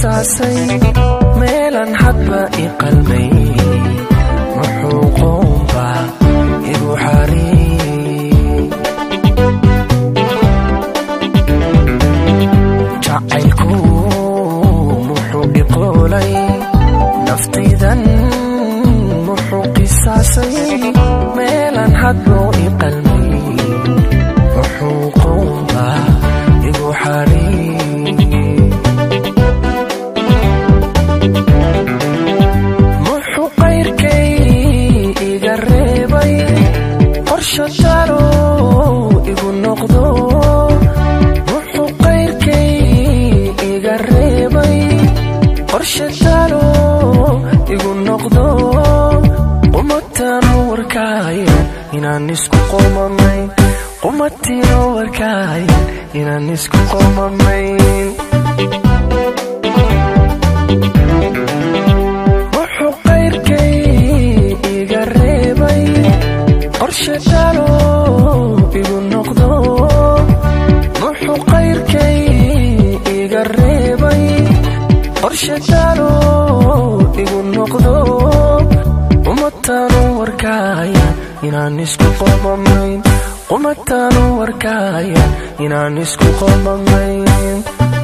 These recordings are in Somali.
qisaasay meelan hadba i qalmay muxuu qoomba igu xariir jacaylku muxuu iqoolay naftaydan muxuu qisaasay meelan hadbuu i qalmay muxuu qoomba igu xariir muxuu qayrkay iga reebay qorsho talo igu noqdo muxuu qayrkay iga reebay qorsho talo igu noqdo qumataano warkaaya inaan isku qoomamayn qumatiino warkaaya inaan isku qoomamayn wuxuu qayrkay iga reebay qorshe talo igu noqdo wuxuu qayrkay iga reebay qorshe talo igu noqdo qumataanu warkaaya inaan isku qoomamayn qumataanu warkaaya inaan isku qoomamayn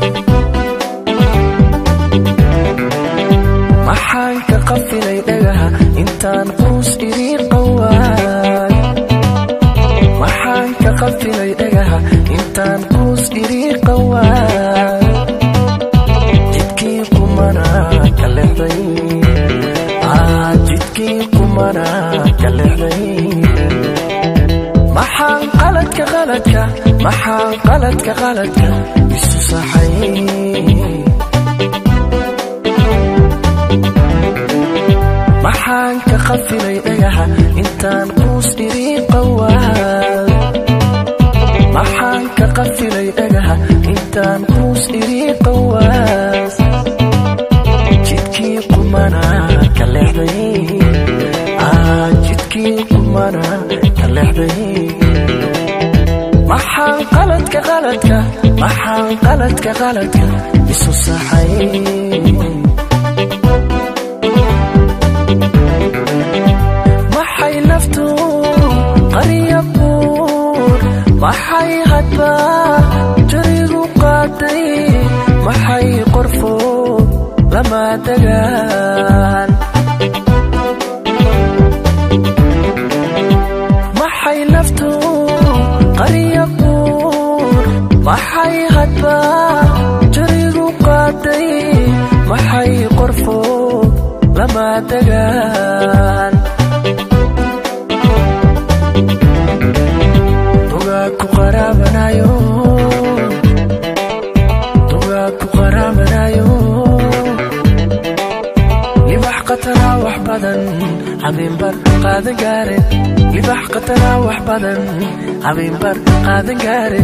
maxaan ka qafilay dhagaha intaan quus idiin qawaay maxaan ka qafilay dhagaha intaan quus idiin qawaay jidkii kumana ka lexday aa jidkii kumana ka lexday maxaan qaladka qaladka maxaan qaladka qaladka isu saxay maxaan ka qafilay dhagaha intaan quus idiin qawaay maxaan ka qafilay dhagaha intaan quus idiin qawaas jidkii qumana ka lexday aa jidkii qumana ka lexday maxaan qaladka qaladka maxaan qaladka qaladka isu saxay maxay naftu qariya buur maxay hadba jarigu qaaday maxay qorfo lama degaan maxay naftu qariya buur maxay hadba jarigu qaaday maxay qorfo lama degaan dugaag ku qaraabanayo dugaag ku qaraabanayo libax qatanaa wax badan habeenbar qaadan gaare libax qatanaa wax badan habeenbar qaadan gaare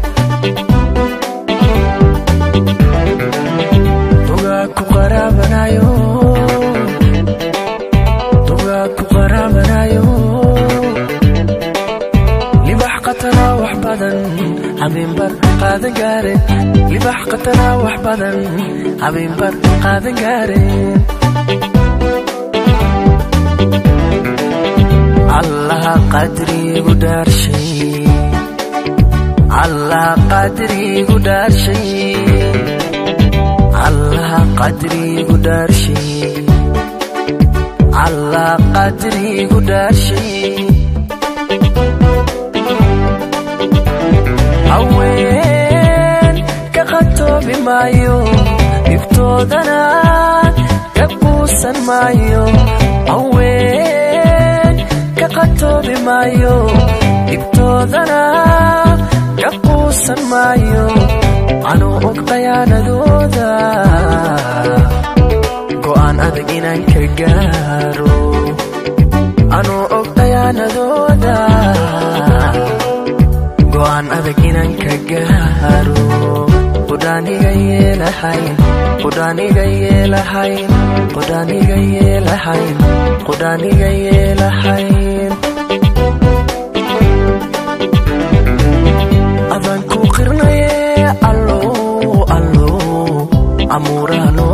dugaag ku qaraabanayo dugaag ku qaraabanayo libax qatanaa wax badan habeenbar qaadan gaare libax qatanaa wax badan habeenbar qaadan gaare allaha qadrigu dhaarshay allaha qadrigu dhaarshay allaha qadrigu dhaarshay allaha qadrigu dhaarshay haween ka qatoobi maayo dhibtoodana ka quusan maayo haween ka qatoobi maayo dhibtoodana ka quusan maayo anuu og qayaanadooda go'aan adag inaan ka gaaro anuu og qayaanadooda go'aan adag inaan ka gaaro qudhaaniga yeelahayn qudhaaniga yeelahayn qudhaaniga yeelahayn qudhaaniga yeelahayn adaan ku qirnaye allo allo amuuraha noo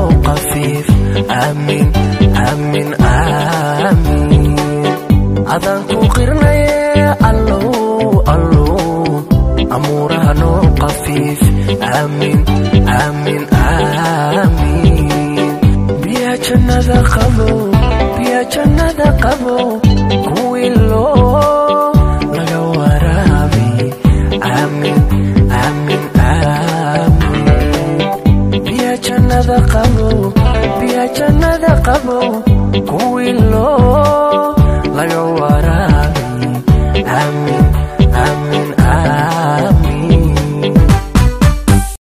adaan ku qirnaye allow allow amuuraha noo qafiif aamin aamin aamin biya jannada qabo biya jannada qabo kuwii loo laga waraabi aamin aamin aamin biya jannada qabo biya jannada qabo kuwii loo